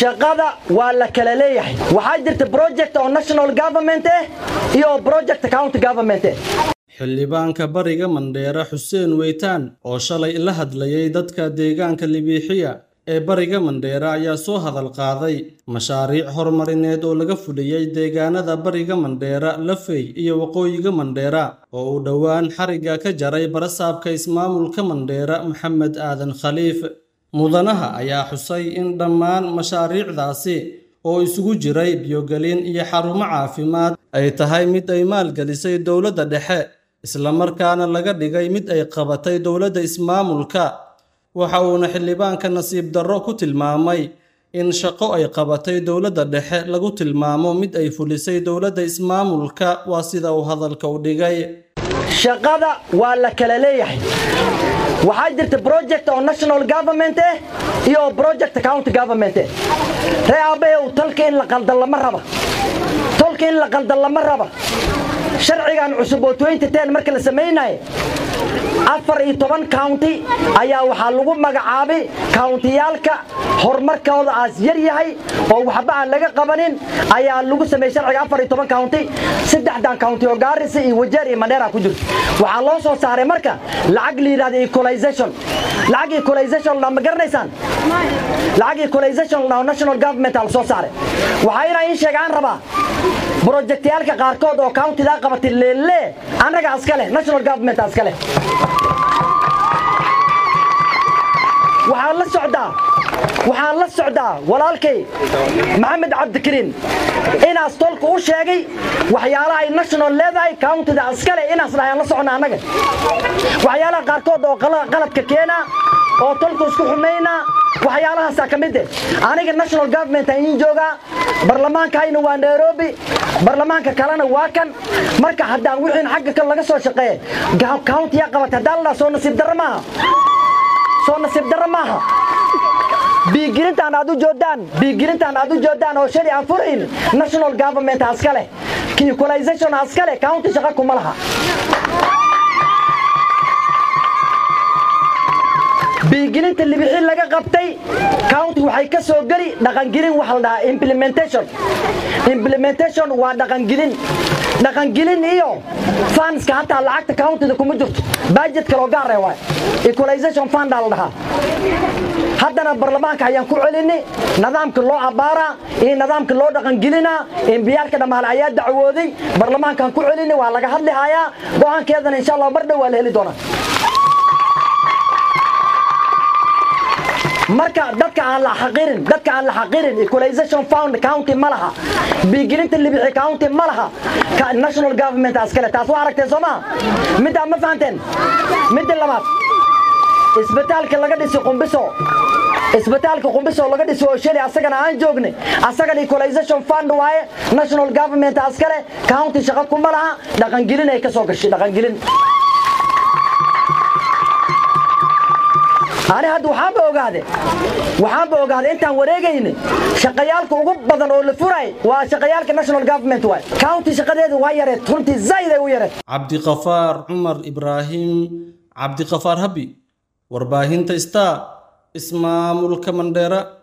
shaqada waa la kala leeyahay waxaa jirta project oo national government eh iyo project county government eh xildhibaanka bariga mandheera xuseen weytaan oo shalay la hadlayay dadka deegaanka libiixiya ee bariga mandheera ayaa soo hadal qaaday mashaariic horumarineed oo laga fuliyey deegaanada bariga mandheera lafey iyo waqooyiga mandheera oo uu dhowaan xarigga ka jaray barasaabka ismaamulka mandheera maxamed aadan khaliif mudanaha ayaa xusay in dhammaan mashaariicdaasi oo isugu jiray biyogelin iyo xarumo caafimaad ay tahay mid ay maalgelisay dowladda dhexe islamarkaana laga dhigay mid ay qabatay dowladda ismaamulka waxa uuna xildhibaanka nasiib darro ku tilmaamay in shaqo ay qabatay dowladda dhexe lagu tilmaamo mid ay fulisay dowladda ismaamulka waa sida uu hadalka u dhigay shaqada waa la kala leeyahay waxaa jirta project oo national government eh iyo project county government eh ree aabbahew talka in la qaldan lama raba tolka in la qaldan lama raba sharcigan cusub oo marka la samaynaye afar iyo toban county ayaa waxaa lagu magacaabay countiyaalka horumarkooda aas yar yahay oo waxba aan laga qabanin ayaa lagu sameeyey sharciga afar iyo toban county saddexdan county oo gaarisa iyo wajeer iyo mandheera ku jirto waxaa loo soo saaray marka lacag la yidhahda equalization lacag equalization ma garanaysaan lacag equalization oo national government aa la soo saaray waxaa inaa in sheegaan rabaa brojektayaalka qaarkood oo countidaa qabatay leelle annaga aska leh national government aska leh waxaan la socdaa waxaan la socdaa walaalkay maxamed cabdikariin inaas tolka u sheegay waxyaalaha ay national leedahay countida askale inaas dhahayaan la socona annaga waxyaalaha qaarkood oo qalabka keena oo tolka isku xumayna waxyaalahaasaa ka mid eh aniga national government ayin joogaa barlamaankayna waa nairobi barlamaanka kalena waa kan marka haddaan wixiin xagga kan laga soo shaqeeye countiyaa qabata haddaan la dhaha soo nasiib darro maaha soo nasiib darro maaha biigilintaan aad u joodaan biigilintaan aad u joodaan oo shali aan furayn national government aska leh equalization aska leh county shaqa kuma laha biigilinta libixi laga qabtay county waxay ka soo geli dhaqangelin waxa la dhahaa implementation implementation waa dhaqangelin dhaqangelin iyo fundska hataa lacagta countida kuma jirto budget kaloo gaare waay equalization fund aa la dhahaa haddana barlamaanka ayaan ku celinay nidaamka loo abbaaraa iyo nidaamka loo dhaqangelinaa embiyaalka dhammaale ayaa dacwooday barlamaankaan ku celinay waa laga hadli hayaa go'aankeedana insha allah mar dhow waa la heli doonaa marka dadka aan la xaqirin dadka aan la xaqirin equalization fund county ma laha biigelinta libixi county ma laha national government askale taas waa aragteen soo maa middaa ma fahanteen midda labaad isbitaalka laga dhisi qumbiso isbitaalka qumbiso laga dhisi oo shali asagana aan joognay asagana equalization fund waaye national government askale county shaqo kuma laha dhaqangelin ay ka soo gashay dhaqangelin ani hadda waxaanba ogaade waxaanba ogaade intaan wareegayna shaqayaalka ugu badan oo la furay waa shaqayaalka national government waay county shaqadeedu waa yareed runtii zayd ay u yareed cabdiqafaar cumar ibraahim cabdiqafaar habi warbaahinta star ismaamulka mandheera